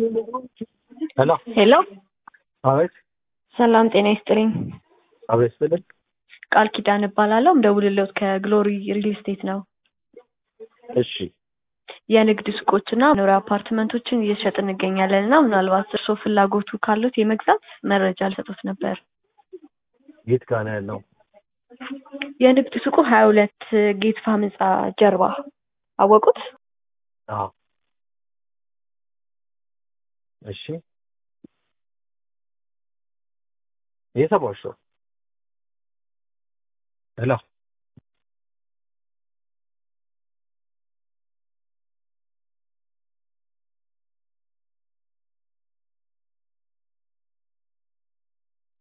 ሄሎ ሄሎ አቤት ሰላም ጤና ይስጥልኝ። አቤት ስልክ ቃል ኪዳን እባላለሁ። ምደውልልዎት ከግሎሪ ሪል ስቴት ነው። እሺ የንግድ ሱቆችና መኖሪያ አፓርትመንቶችን እየሸጥ እንገኛለን እና ምናልባት እርስዎ ፍላጎቱ ካሉት የመግዛት መረጃ ልሰጦት ነበር። የት ጋር ነው ያለው? የንግድ ሱቁ ሀያ ሁለት ጌት ፋም ህንፃ ጀርባ አወቁት? አዎ እሺ የሰማሁሽ ነው። ሄሎ